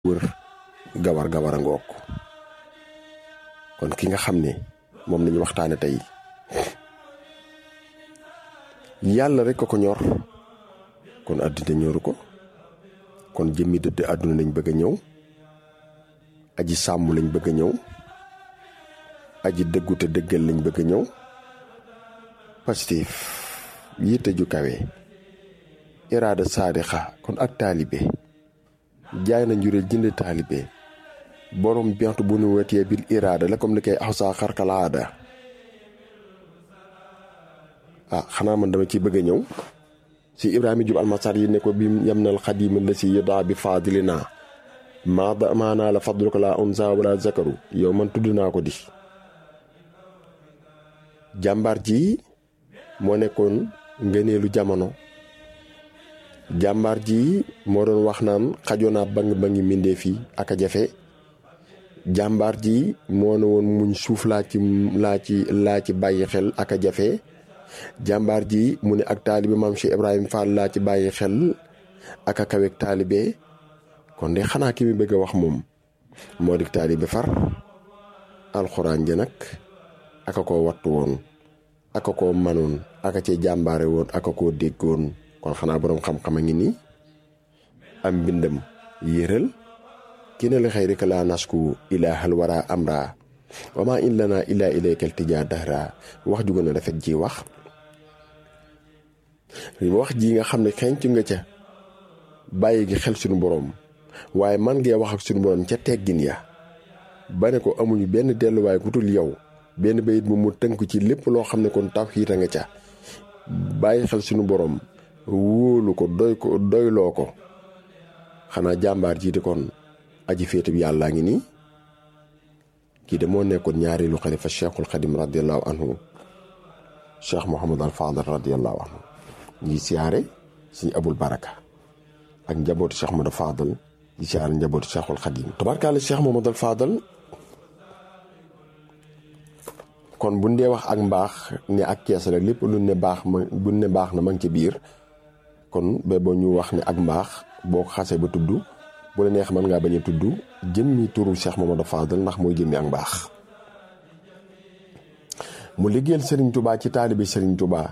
wër gawar gawar a ngoog kon ki nga xam ne moom lañu waxtaane tey yàlla rek ko ko ñor kon àddina ñoru ko kon jëmmi dëdd àdduna lañ bëgg a ñëw aji sàmm lañ bëgg a ñëw aji dëggu te dëggal lañ bëgg a ñëw pastif yitte ju kawe iraada saadixa kon ak taalibe jaay na njureel jënd taalibe borom bientu bu nu wetee bil iraada la comme ni koy axusaa xarkalaada ah xanaa man dama ci bëgg a ñëw si ibrahima jub almasar yi ne ko bi yam nal xadima la si yëdaa bi faadilina maada maanaa la fadlu ko la unsa wala zakaru yow man tudd naa ko di jàmbaar ji moo nekkoon ngëneelu jamono jàmbaar ji moo doon wax naan xajoo naa bang bangi mbindéef yi ak a jafe jàmbaar ji moo ne woon muñ suuf laa ci laa ci laa ci bàyyi xel ak a jafe jàmbaar ji mu ne ak taalibe maam Cheikh Ibrahima Fall laa ci bàyyi xel ak a kaweeg taalibe kon de xanaa ki mi bëgg a wax moom moo di taalibe far alxuraan ja nag aka koo wattu woon aka koo manoon aka cee jàmbaare woon aka koo déggoon kon xanaa boroom xam-xam a ngi nii am mbindam yéeral ki ne la xëy rek laa nasku ilaahal wara amra wama in lana illa ilaykal tijaa dahra wax ju gën a rafet ji wax wax ji nga xam ne xenc nga ca bàyyi gi xel suñu boroom waaye man ngee wax ak suñu boroom ca teggin ya ba ne ko amuñu benn delluwaay ku dul yow benn bayit bu mu tënk ci lépp loo xam ne kon tawhiid a nga ca bàyyi xel suñu boroom wóolu ko doy ko doyloo ko xanaa jàmbaar jiite kon aji féete bi yàllaa ngi nii kii de moo nekkoon ñaareelu xalifa cheikhul xadim radiallahu anhu cheikh mohamad al fadal radiallahu anhu ñi siyaare suñu abul baraka ak njabootu cheikh mohamad al fadal di siyaare njabootu cheikhul xadim tabarkaale cheikh mohamad al fadal kon bu dee wax ak mbaax ne ak kees rek lépp lu ne baax ma bu ne baax na ma ngi ci biir kon ba boo ñu wax ne ak mbaax boo ko xasee ba tudd bu la neex mën ngaa bañ a tudd jëmmi turu Cheikh Mamadou Fadal ndax mooy jëmmi ak mbaax mu liggéeyal Serigne Touba ci taalibi Serigne Touba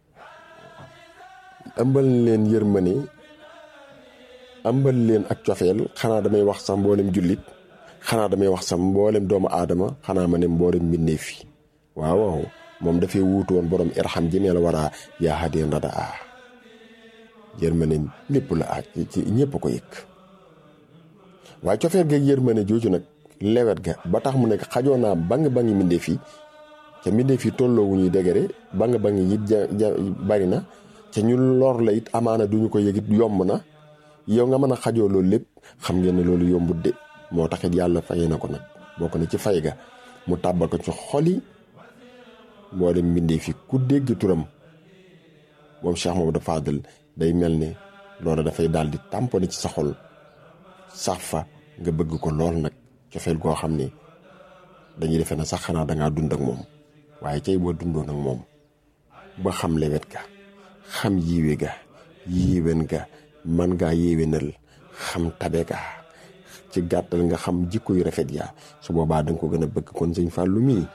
ëmbal leen yërmande ëmbal leen ak cofeel xanaa damay wax sax mboolem jullit xanaa damay wax sax mboolem doomu aadama xanaa ma ne mboolem mbindeef fi waaw waaw moom dafay wuutu woon borom irham jëmee la war a yaa hadeen rada a yërmande lépp la aaj ci ñëpp ko yëg waaye cofeel ga yërmande jooju nag lewet ga ba tax mu nekk xajoo naa bang bangi mbindeef yi ca mbindeef yi tolloo wu ñuy dégere bang bangi it ja ja bari na ca ñu lor la it amaana duñu ko yëg it yomb na yow nga mën a xajoo loolu lépp xam ngeen ne loolu yombut de moo taxit yàlla fayee na ko nag bokk na ci fay ga mu tàbbal ko ci xoli moo dem mbindeef yi ku dégg turam moom Cheikh Mamadou Fadal day mel ne loolu dafay daal di tamponné ci sa xol sax fa nga bëgg ko lool nag cofeel goo xam ne dañuy defe na sax xanaa dangaa dund ak moom waaye cay boo dundoon ak moom ba xam lewet ga xam yiiwe ga yiiwen ga man ngaa yéwénal xam tabe ga ci gàttal nga xam jikko yu rafet yaa su boobaa danga ko gën a bëgg kon sëñ Fallou mii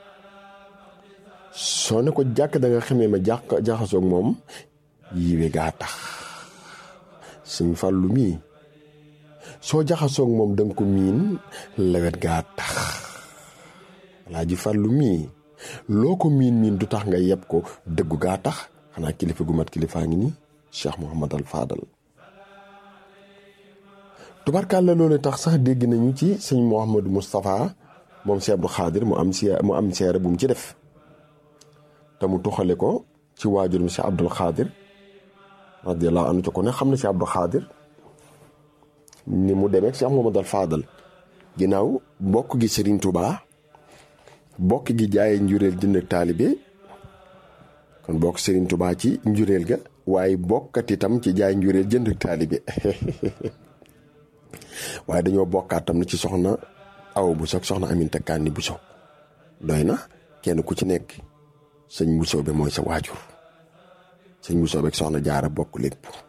soo ne ko jàkk da nga xamee ma jàq jaxasoog moom yiiwe gaa tax sëñ Fallou mii soo jaxasoog moom danga ko miin lewet gaa tax Alaaji Fàllu mii loo ko miin miin du tax nga yeb ko dëggu gaa tax xanaa kilifa gu mat kilifaa ngi ni Cheikh Mouhamad al Fadal tubarkàlla loolu tax sax dégg nañu ci sëñ Mouhamadou Moustapha moom Cheikh Abdou Khadir mu am sie mu am seere bu mu ci def te mu tuxale ko ci waajur mi Cheikh Abdou Khadir radiyallahu anhu ci ko ne xam na Cheikh Abdou Khadir ni mu demee Cheikh Mouhamadou al Fadal ginnaaw bokk gi Serigne Touba bokk gi jaayee njureel jënd taalibe kon bokk Serigne Touba ci njureel ga waaye bokkat itam ci jaay njureel jënd taalibe waaye dañoo bokkaat tam na ci soxna aw bu soog soxna Aminta Kanni bu soog doy na kenn ku ci nekk sëñ Bousso be mooy sa waajur sëñ Bousso beeg soxna jaara bokk lépp